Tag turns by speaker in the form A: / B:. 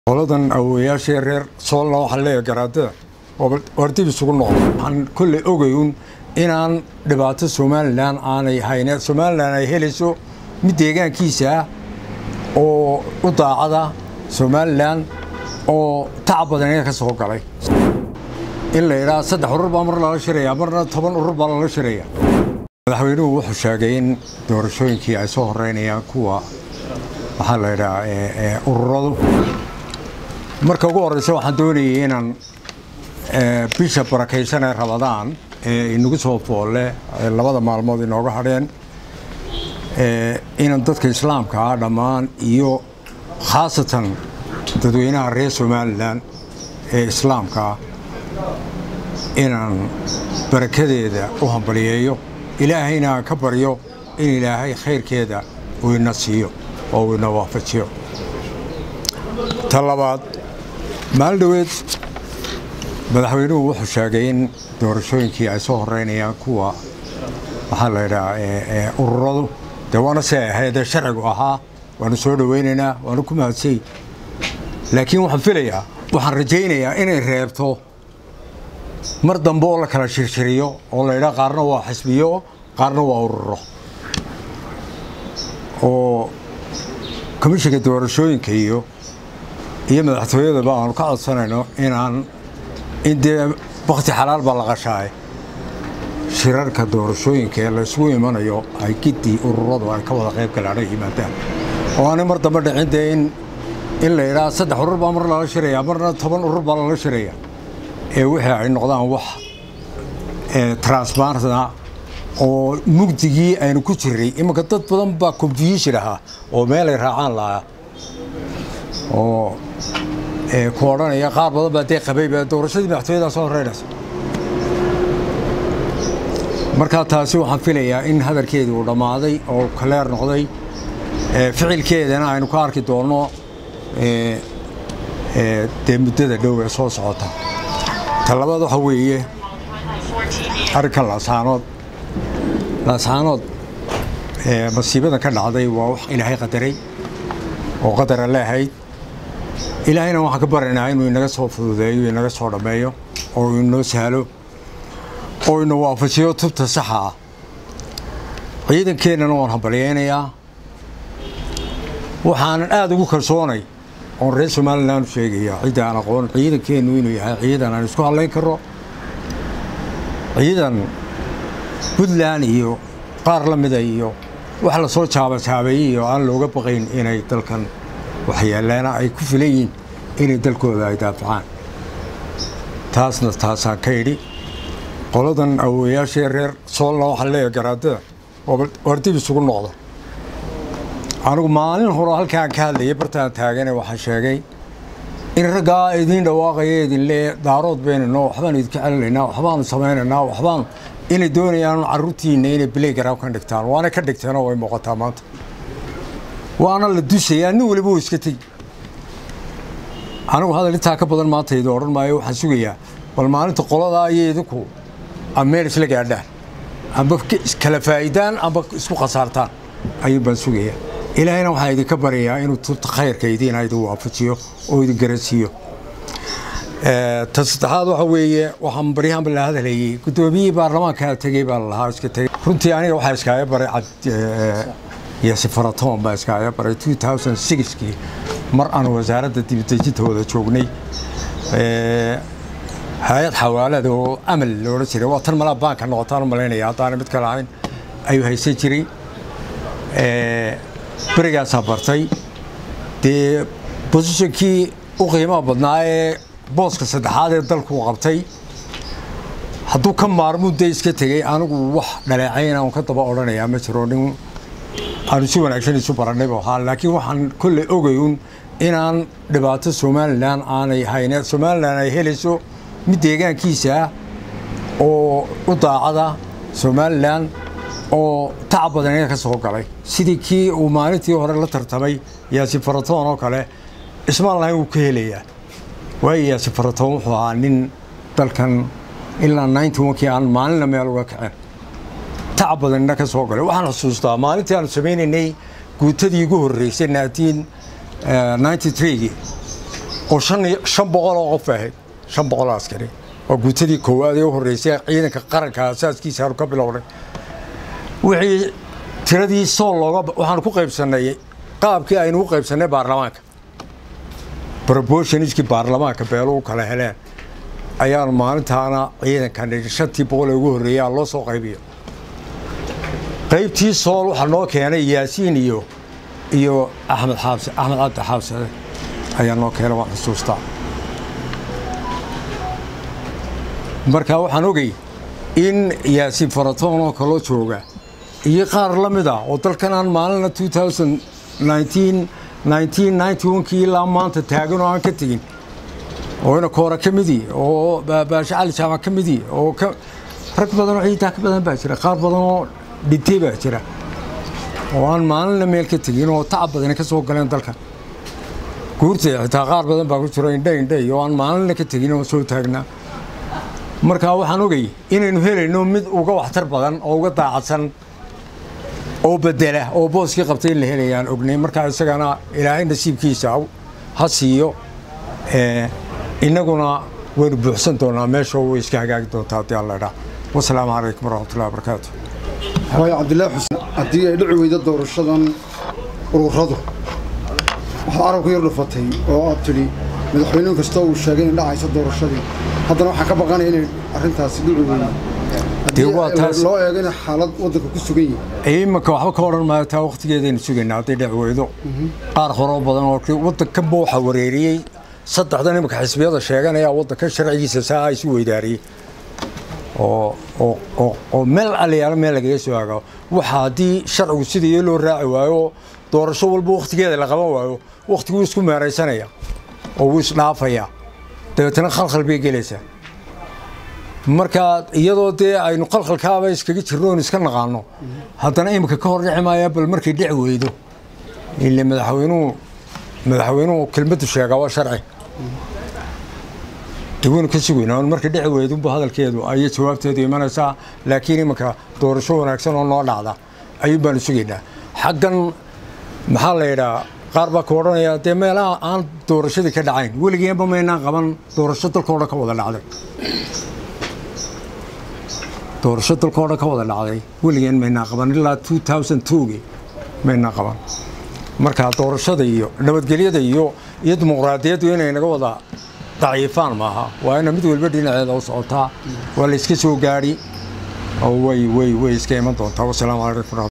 A: qoladan awowayaashii reer soolna waxaa leeyahay garaadada war dib isugu noqdo waxaan kolley ogayun inaan dhibaato somalilan aanay hayne somalilan ay helayso mid deegaankiisa ah oo u daacada somalilan oo tacab badan iga ka soo galay in la yidhaha saddex urur baa mar lala shiraya marna toban urur baa lala shiraya madaxweynuhu wuxuu sheegay in doorashooyinkii ay soo horeynayaan kuwa waxaa la yidhaha ururadu marka ugu horeysa waxaan doonayay inaan bisha barakaysan ee rabadaan ee inagu soo foolle labada maalmood inooga hadheen inaan dadka islaamka ah dhammaan iyo khaasatan dadweynaha reer somalilan ee islaamka ah inaan barakadeeda u hambaliyeeyo ilaahayna aan ka baryo in ilaahay khayrkeeda uu ina siiyo oo uu ina waafajiyo ta labaad maalin dhoweed madaxweynuhu wuxuu sheegay in doorashooyinkii ay soo horeynayaan kuwa waxaa la yidhaha ururadu dee waana si ay ahaydee sharcigu ahaa waanu soo dhoweynaynaa waanu ku mahadsay laakiin waxaan filayaa waxaan rajaynayaa inay reebto mar dambe oo la kala shirshiriyo oo la yidhaha qaarna waa xisbiyo qaarna waa ururo oo komishinka doorashooyinka iyo iyo madaxtooyadaba aanu ka codsanayno inaan in dee bakti xalaal baa la qashaay shirarka doorashooyinka ee la isugu imanayo ay gidii ururadu ay ka wada qayb galaan ay yimaadaan oo aanay mar dambe dhicin dee in in la yidhaha saddex urur baa mar lala shiraya marna toban urur baa lala shiraya ee wixii ay noqdaan wax transparentna oo mugdigii aynu ku jiray imanka dad badan baa confusion ahaa oo meelay raacaan lahaa oo ku odhanaya qaar badan baa dee qabayba doorashadii madaxtooyadaa soo horeynaysa markaa taasi waxaan filayaa in hadalkeedii uu dhammaaday oo kaleer noqday ficilkeedana aynu ka arki doonno dee muddada dhow ee soo socota ta labaad waxaa weeye arrinkan laasaanood laasaanood masiibada ka dhacday waa wax ilaahay qadaray oo qadara leahayd ilaahayna waxaan ka baryaynaa inuu inaga soo fududeeyo inaga soo dhammeeyo oo inoo sahlo oo ina waafajiyo tubta saxa ah ciidankeennana waan hambalyaynayaa waxaanan aada ugu kalsoonay oon reer somalilan u sheegaya cidda aan aqoon ciidankeennu inuu yahay ciidan aan isku hadlayn karo ciidan puntland iyo qaar la mida iyo wax la soo jaabajaabeeyey iyo aan looga baqayn inay dalkan waxyeeleena ay ku filan yihiin inay dalkooda ay daafacaan taasna taasaan ka idhi qoladan awowayaashii reer soolna waxaa leeyahay garaadada war dib isugu noqdo anigu maalin hore halkaan ka hadlayay bartaan taagane waxaan sheegay in raggaa idiin dhawaaqaya idinle daarood baynano waxbaan idinka celinaynaa waxbaanu samaynaynaa waxbaan inay doonayaan carruurtiinna inay bilaygaraa ka dhigtaan waana ka dhigteenoo way muuqataa maanta waana la dusayaa nin waliba uu iska tegi anigu hadal intaa ka badan maanta idin odhan maayo waxaan sugayaa bal maalinta qoladaa iyo idinku a meel isla gaadhaan amba kala faa'idaan amba isku khasaartaan ayuun baan sugayaa ilaahayna waxaan idinka baryayaa inuu tubta khayrka idiina idin waafajiyo oo idin garansiiyo ta saddexaad waxa weeye waxaan baryahanba la hadlayay guddoomiyihii baarlamaanka tegey baa lalahaa iska tegey runtii aniga waxaa iskaaga baray yasifaratoon baa iskaaga baray kii mar aan wasaaradda dibadejinta wada joognay hay-ad xawaalada oo amal loodhan jiray waa tan malaa baanka noqotaan u malaynaya haddaana mid kale ahayn ayuu haysan jiray berigaasaa bartay dee bosishonkii u qiimaha badnaa ee booska saddexaad ee dalku qabtay hadduu ka maarmuu dee iska tegey anigu wax dhaleecayna un ka daba odhanayaa ma jiro nin aanu si wanaagsan isu barannayba ahaa laakiin waxaan kolley ogayun inaan dhibaato somalilan aanay hayne somalilan ay helayso mid deegaankiisa ah oo u daacada somalilan oo tacab badan iga ka soo galay sidii kii uu maalintii hore la tartamay yaasiin faratoon oo kale ismaan lahayn wuu ka helayaa waayo yaasiin faratoon wuxuu ahaa nin dalkan ilaa ninety onkii aan maalinna meel uga kaceen tacab badanina ka soo galay waxaan xusuustaa maalintii aanu samaynaynay guutadii ugu horreysay naatiin ninety threegii oo shan iyo shan boqol oo qof ahayd shan boqol oo askari waa guutadii koowaad ee u horreysay ciidanka qaranka asaaskiisa aanu ka bilownay wixii tiradii sool looga waxaanu ku qaybsannay qaabkii aynu u qaybsannay baarlamaanka proportionskii baarlamaanka beelo u kala heleen ayaanu maalintaana ciidankan shantii boqol ee ugu horreeyay aan loo soo qaybiyo qaybtii sool waxaa noo keenay yaasiin iyo iyo axmed xaabse axmed cabdi xaabsade ayaa noo keenay waan xusuustaa marka waxaan ogay in yaasiin faratoon oo kaloo jooga iyo qaar la mid ah oo dalkan aan maalina kii ilaa maanta taagan oo aan ka tegin oo ina koora ka midii oo baashe cali jaamac ka midii oo rag badan oo ciidaa ka badan baa jira qaar badan oo dhintay baa jira oo aan maalinna meel ka tegin oo tacab badani ka soo galeen dalkan guurtay xitaa qaar badan baa ku jiro indhe indhay oo aan maalinna ka tegin oo soo taagnaa markaa waxaan ogay inaynu helayno mid uga waxtar badan oo uga daacadsan oo bedela oo booskii qabtay in la helayaan ognay markaa isagana ilaahay nasiibkiisa ha siiyo innaguna waynu buuxsan doonaa meesha way iska hagaagi doontaa haddii alla idhaa wasalaamu calaykum waraxmatullahi wabarakaatu
B: waayo cabdillaahi xuseen haddii ay dhici weydo doorashadan ururadu waxaad arabku yar dhufatay oo aad tidhi madaxweyne kasta uu sheegay inay dhacayso doorashadii haddana waxaan ka baqanaya inay arrintaasi dhici weydo haddii loo eego inay xaalad waddanka ku sugan yihin
A: iminka waxba ka odhan maayo taa wakhtigeedaynu sugaynaa hadday dhici weydo qaar horoo badan oo waddankanba waxaa wareeriyey saddexdan iminka xisbiyada sheeganaya waddankan sharcigiisa saa isu weydaariyey oo meel alayaalo meel lagaga soo hagao waxa haddii sharcigu sidii loo raaci waayo doorasho walba wakhtigeeda la qaban waayo wakhtiguu isku meeraysanaya oo wuu isdhaafaya dabeetana khalkhal bay gelaysaa marka iyadoo dee aynu khalkhalkaaba iskaga jirno oon iska naqaano haddana iminka ka hor dhici maaya bal markay dhici weydo ile madaxweynuhu madaxweynuhu kelmaddu sheegaa waa sharci daweynu ka sugayna on markay dhici weydunba hadalkeedu ayay jawaabteedu imanaysaa laakiin iminka doorasho wanaagsan oo noo dhacda ayuun baanu sugaynaa xaggan maxaa la yidhaa qaar baa ka odhanaya dee meelaha aan doorashadii ka dhacayn weligeenba maynaan qaban doorasho dalkao dhan ka wada dhacday doorasho dalkao dhan ka wada dhacday weligeen maynaan qaban ilaa gi maynaan qaban marka doorashada iyo nabadgelyada iyo iyo dimuqraadiyaddu inay naga wada daciifaan maaha waa ina mid walba dhinaceeda u socotaa waa la iska soo gaadhi oo way way way iska iman doontaa wasalaamu calaykum